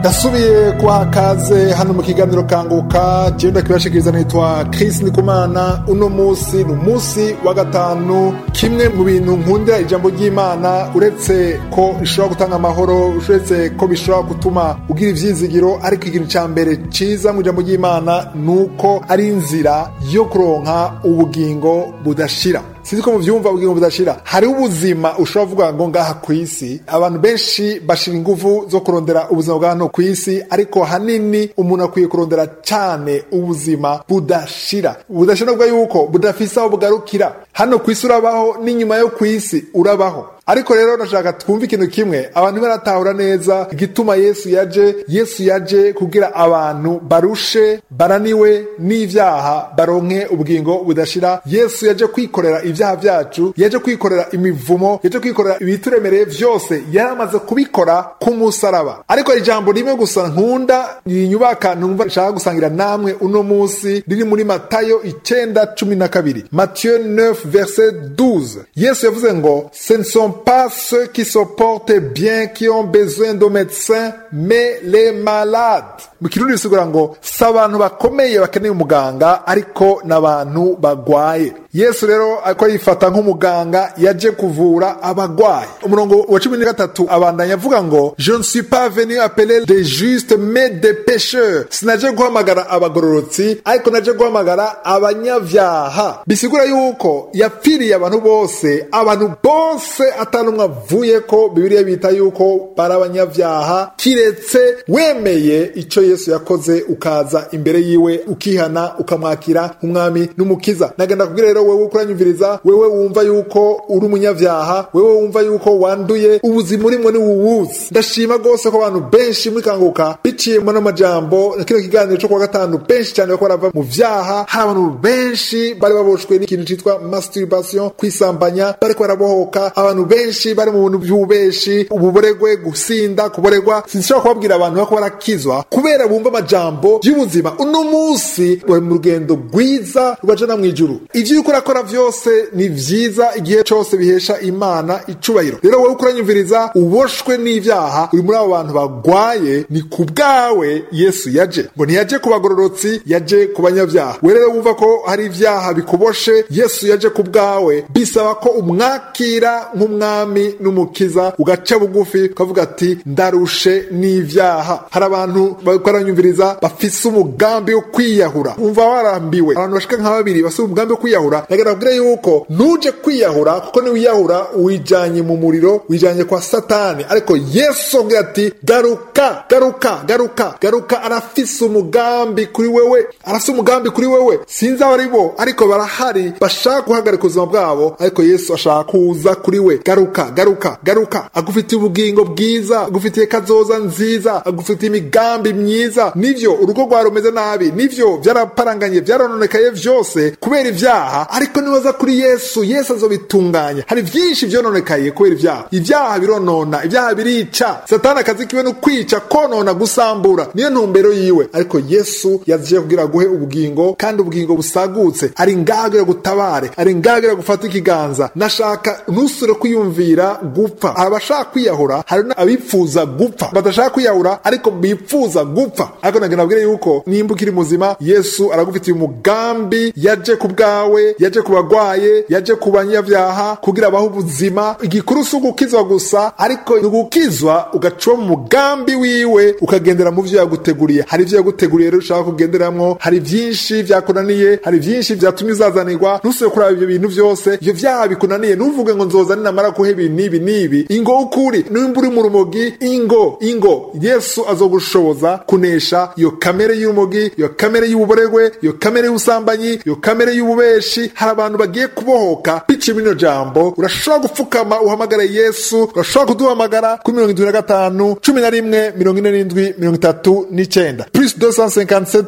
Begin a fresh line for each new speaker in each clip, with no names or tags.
ndasubiye kubaha kaze hano mu kiganiro kanguka jewe ndakibashikiriza nitwa Chris Ndikumana uno musi ni umunsi wa gatanu kimwe mu bintu nkundira ijambo ry'Imana uretse ko rishobora gutanga amahoro uretse ko bishobora gutuma ugira ivyizigiro ariko ikintu ca mbere ciza mu ijambo ry'Imana nuko ari inzira yo kuronka ubugingo budashira sinzi ko muvyumva ubugingo budashira hariho ubuzima ushobora kuvuga ngo ngaha ku isi abantu benshi bashira inguvu zo kurondera ubuzima bwa hano ku isi ariko hanini umuntu akwiye kurondera cyane ubuzima budashira budashira bwa yuko budafise aho bugarukira hano ku isi urabaho n'inyuma yo ku isi urabaho ariko rero ndashaka twumve ikintu kimwe abantu baratahura neza igituma yesu yaje yesu yaje kugira abantu barushe baraniwe n'ivyaha baronke ubugingo budashira yesu yaje kwikorera ivyaha vyacu yaje kwikorera imivumo yaje kwikorera ibituremereye vyose yari amaze kubikora ku musaraba ariko ijambo rimwe gusa nkunda rinyubaka numva nshaka gusangira namwe uno musi riri muri matayo icenda cumi na kabiri matthieu 9 verset 12 yesu yavuze ngo ce ne sont pas ceux qui se portent bien qui ont besoin de médecins mais les malades mu kirundi bisigura ngo si abantu bakomeye bakeneye umuganga ariko n'abantu bagwaye yesu rero ariko yifata nk'umuganga yaje kuvura abagwayi umurongo wa cumi na gatatu abandanya avuga ngo je ne suis pas venu appeler des justes mais des pécheurs sinaje guhamagara abagororotsi ariko naje guhamagara abanyavyaha bisigura yuko yapfiriye abantu bose abantu bose atanumwe avuye ko bibiliya bita yuko bari abanyavyaha kiretse wemeye ico yesu yakoze ukaza imbere yiwe ukihana ukamwakira nk'umwami n'umukiza nagenda kubwira rero wewe ukuranyumviriza wewe wumva yuko uri umunyavyaha wewe wumva yuko wanduye ubuzima urimwo ni wuwuzi ndashima rwose ko abantu benshi muri kanguka biciye muri amajambo na kino kiganiro co kuwa gatanu benshi cyane bariko barava mu vyaha hari abantu benshi bari baboshwe n'ikintu citwa masturbation kwisambanya bariko barabohoka abantu benshi bari mu bintu vy'ububeshi ububoregwe gusinda kuboregwa sinshobora kubabwira abantu bariko barakizwa kubera bumva amajambo y'ubuzima uno musi bari mu rugendo rwiza rubajana mw'ijuru ivyo uriko urakora vyose ni vyiza igihe cose bihesha imana icubahiro rero wowe ukuranyumviriza uboshwe n'ivyaha uri muri abo bantu bagwaye ni ku bwawe yesu yaje ngo ntiyaje ku bagororotsi yaje ku banyavyaha we rero wumva ko hari ivyaha bikuboshe yesu yaje ku bwawe bisaba ko umwakira nk'umwami n'umukiza ugaca bugufi ukavuga ati ndarushe n'ivyaha hari abantu baranyumviriza bafise umugambi wo kwiyahura umva warambiwe abantu bashika nka babiri bafise umugambi wo kwiyahura nagenda kubwira yuko nuje kwiyahura kuko niwiyahura wijanye mu muriro wijanye kwa satani ariko yesu avuga ati garuka garuka garuka garuka arafise umugambi kuri wewe arafise umugambi kuri wewe sinzi abo ari bo ariko barahari bashaka guhagarika ubuzima bwabo ariko yesu ashaka kuza kuri we garuka garuka garuka agufitiye ubugingo bwiza agufitiye kazoza nziza agufitiye imigambi myiza nivyo urugo rwawe rumeze nabi nivyo vyaraparanganye vyarononekaye vyose kubera ivyaha ariko nibaza kuri yesu yesu azobitunganya hari vyinshi vyononekaye kubera ivyaha ivyaha bironona ivyaha birica satani akazi kiwe no kwica konona gusambura niyo ntumbero yiwe ariko yesu yaje kugira guhe ubugingo kandi ubugingo busagutse ari ngagira gutabare ari ngagira gufata ikiganza nashaka ntusure kwiyumvira gupfa abashaka kwiyahura hari abipfuza gupfa badashaka kwiyahura ariko bipfuza gupfa ariko nagenda abwire yuko nimba ukiri muzima yesu aragufitiye umugambi yaje ku bwawe yaje ku bagwaye yaje ku banyavyaha kugira abaho ubuzima igikuru si ugukizwa gusa ariko ni ugukizwa ugaca mu mugambi wiwe ukagendera mu vyo yaguteguriye hari ivyo yaguteguriye rero ushaka kugenderamwo hari vyinshi vyakunaniye hari vyinshi vyatumye uzazanirwa ntusubire kuraba ivyo bintu vyose ivyo vyaha bikunaniye ntuvuge ngo nzoza ninamara kuha ibi n'ibi n'ibi ingo ukuri nimba uri mu rumogi ingo ingo yesu azogushoboza kunesha iyo kamere y'urumogi iyo kamere y'ububoregwe iyo kamere y'ubusambanyi iyo kamere y'ububeshi hari abantu bagiye kubohoka biciye muri ino jambo urashobora gupfukama uhamagare yesu urashobora kuduhamagara kuri mirongo indwi na gatanu cumi na rimwe mirongo ine n'indwi mirongo itatu n'icenda plus 257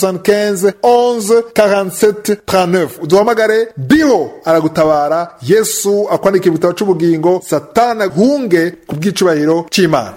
75 11 47 39 uduhamagare biho aragutabara yesu akwandikira igitabo c'ubugingo satana hunge ku bw'icubahiro c'imana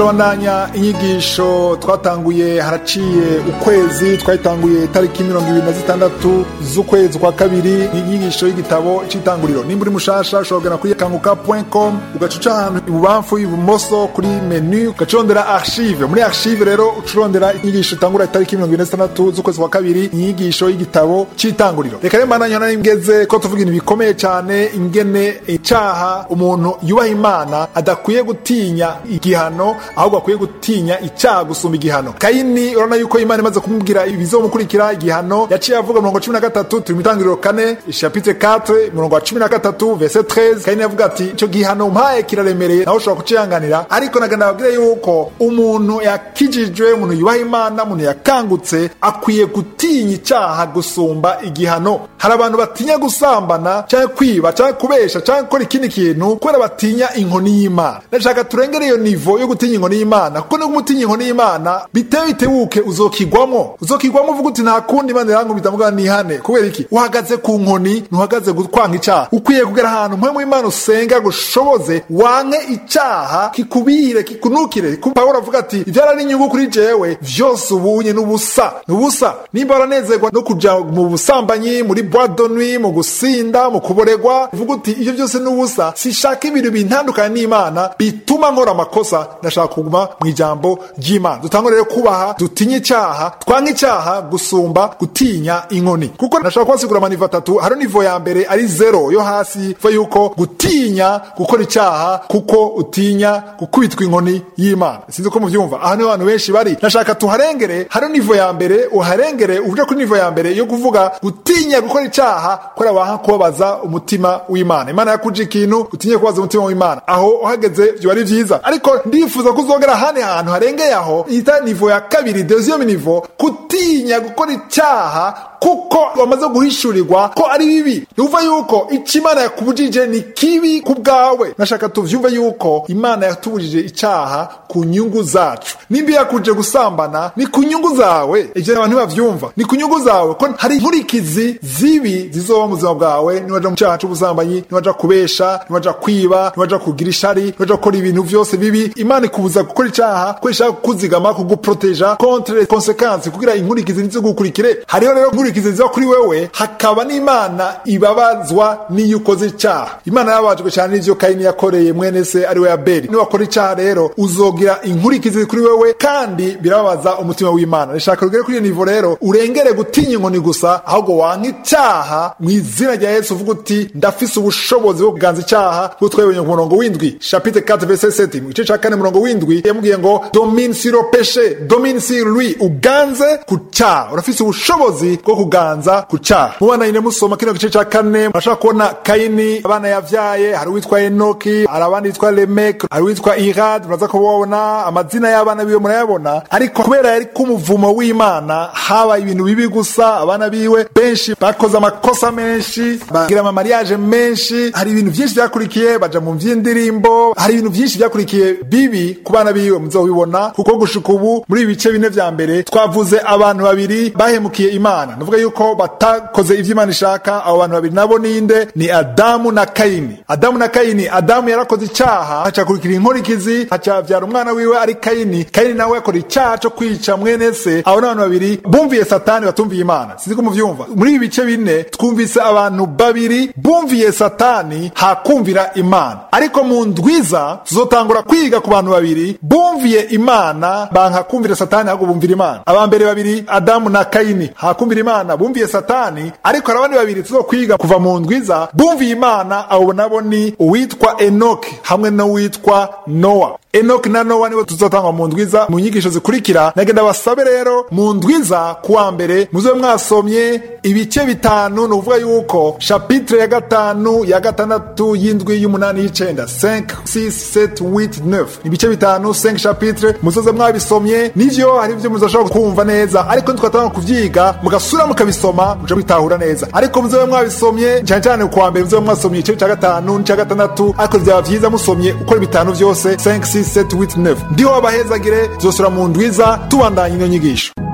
turabandanya inyigisho twatanguye haraciye ukwezi twayitanguye tariki mirongo ibiri na zitandatu z'ukwezi kwa kabiri ni inyigisho y'igitabo c'itanguriro nimba uri mushasha ushobora kugana kuri kanguka com ugaca uca ahantu ibubamfu ibumoso kuri menu ugaca urondera archive muri archive rero uca urondera inyigisho itangura itariki mirongo ibiri na zitandatu z'ukwezi kwa kabiri inyigisho y'igitabo c'itanguriro reka rero mbandanya nari ngeze ko tuvuga ibintu bikomeye cyane ingene icaha umuntu yubaha imana adakwiye gutinya igihano ahubwo akwiye gutinya icyaha gusumba igihano kayini urabona yuko imana imaze kumubwira ibizomukurikira igihano yaciye avuga murongo cumi na gatatu turi mu itangiriro kane chapitre 4 murongo wa cumi na gatatu verse 13 kayini yavuga ati icyo gihano mpaye kiraremereye nawe ushobora kucihanganira ariko nagana babwire yuko umuntu yakijijwe umuntu yubaha imana umuntu yakangutse akwiye gutinya icyaha gusumba igihano hari abantu batinya gusambana cyangwa kwiba cyangwa kubesha cyangwa gukora ikindi kintu kubera batinya inkoni y'imana ndashaka turengere iyo nivo yo gutinya inkoni y'imana kuko no gutinya inkoni y'imana bitewe bitebuke uzokigwamo uzokigwamo uvuga uti nta kundi imana irankubita mvuga nihane kubera iki uhagaze ku nkoni ntuhagaze kwanga icyaha ukwiye kugera ahantu mpamvu y'imana usenga gushoboze wanke icyaha kikubire kikunukire pawulo avuga ati ibyara inyungu kuri jewe vyose ubunye n'ubusa n'ubusa nimba waranezerwa no kuja mu busambanyi muri bwadonwi mu gusinda mu kuboregwa uvuga uti ibyo byose n'ubusa sishaka ibintu bintandukanye n'imana bituma nkora amakosa ndashaka kuguma mu ijambo ry'imana dutangwa rero kubaha dutinye icyaha twange icyaha gusumba gutinya inkoni kuko ndashaka kubasigura amanivo atatu hari nivo ya mbere ari zero yo hasi va yuko gutinya gukora icyaha kuko utinya gukubitwa inkoni y'imana sinzi ko mubyumva aha niho abantu benshi bari ndashaka tuharengere hari nivo ya mbere uharengere uje kuri nivo ya mbere yo kuvuga gutinya gukora icyaha kubera waha kubabaza umutima w'imana imana yakuje ikintu utinye kubaza umutima w'imana aho uhageze byo ari byiza ariko ndifuza ko uzogera ahandi hantu harengeye aho ita nivo ya kabiri deuxième nivo gutinya gukora icyaha kuko wamaze guhishurirwa ko ari bibi ntuva yuko icyo imana yakubujije ni kibi ku bwawe nashaka tuvyumve yuko imana yatubujije icyaha ku nyungu zacu nimba yakuje gusambana ni ku nyungu zawe ivyo abantu bavyumva ni ku nyungu zawe ko hari inkurikizi zibi zizoba mu buzima bwawe niwaja mu cyaha c'ubusambanyi niwaja kubesha niwaja kwiba niwaja kugira ishari niwaja gukora ibintu vyose bibi imana ikubuza gukora icyaha ko ishaka kukuzigama kuguproteja contre les conséquences kugira inkurikizi ntizigukurikire hariho rero inkurikizi ziba kuri wewe hakaba n'imana ibabazwa n'iyo ukoze icyaha imana yababajwe cyane n'ivyo kayini yakoreye mwene se ari we abeli niwakora icyaha rero uzogira inkurikizi kuri wewe kandi birababaza umutima w'imana rishaka rugere kuri iyo nivo rero urengere gutinya inkoni gusa ahubwo wanka icyaha mu izina rya yesu uvuga uti ndafise ubushobozi bwo kuganza icyaha bwo twebonye ku murongo w'indwi chapitre 4 verset 7 mu gice ca kane murongo w'indwi yamubwiye ngo domine sur le péché domine sur lui uganze ku cyaha urafise ubushobozi bwo kuganza ku cyaha mu bana nyine musoma kino gice ca kane murashaka kubona kayini abana yavyaye hari uwitwa enoki hari abandi yitwa lemek hari uwitwa irad muraza kubabona amazina y'abana biwe murayabona ariko kubera yari k'umuvumo w'imana habaye ibintu bibi gusa abana biwe benshi bakoze amakosa menshi bagira amamariyaje menshi hari ibintu byinshi byakurikiye baja mu vy'indirimbo hari ibintu byinshi byakurikiye bibi ku bana biwe muzobibona kuko gushika ubu muri ibi bice bine vya mbere twavuze abantu babiri bahemukiye imana nuvuga yuko batakoze ivyo imana ishaka abo bantu babiri nabo ninde ni adamu na kayini adamu na kayini adamu yarakoze icyaha hacakurikira inkurikizi hacavyara umwana wiwe ari kayini kayini nawe yakora icyaha co kwica mwene se abo ni abantu babiri bumviye satani batumviye imana sinzi ko muvyumva muri ibi bice bine twumvise abantu babiri bumviye satani hakumvira imana ariko mu ndwiza tuzotangura kwiga ku bantu babiri bumviye imana banka kumvira satani ahubwo bumvira imana abambere babiri adamu na kayini hakumvira imana bumviye satani ariko hari abandi babiri tuzokwiga kuva mu ndwiza bumviye imana abo nabo ni uwitwa enoki hamwe n'uwitwa nowa enoki na nowa nibo tuzotangwa mu ndwiza mu nyigisho zikurikira nagenda basabe rero mu ndwiza kuwa mbere muzobe mwasomye ibice bitanu ni ukuvuga yuko chapitre ya gatanu ya gatandatu y'indwi y'umunani y'icenda 5 6 7 8 9 ibice bitanu 5 chapitre muzoze mwabisomye nivyo hari ivyo muzoshobora kumva neza ariko ntitwatanga kuvyiga mugasura mukabisoma muja bitahura neza ariko muzobe mwabisomye cyane cyane kuwa mbere muzobe mwasomye igice ca gatanu n'ica gatandatu ariko vyaba vyiza musomye ukora bitanu vyose 5 6 7 8 9 ndiho abahezagire zosura mu ndwiza tubandanya ino nyigisho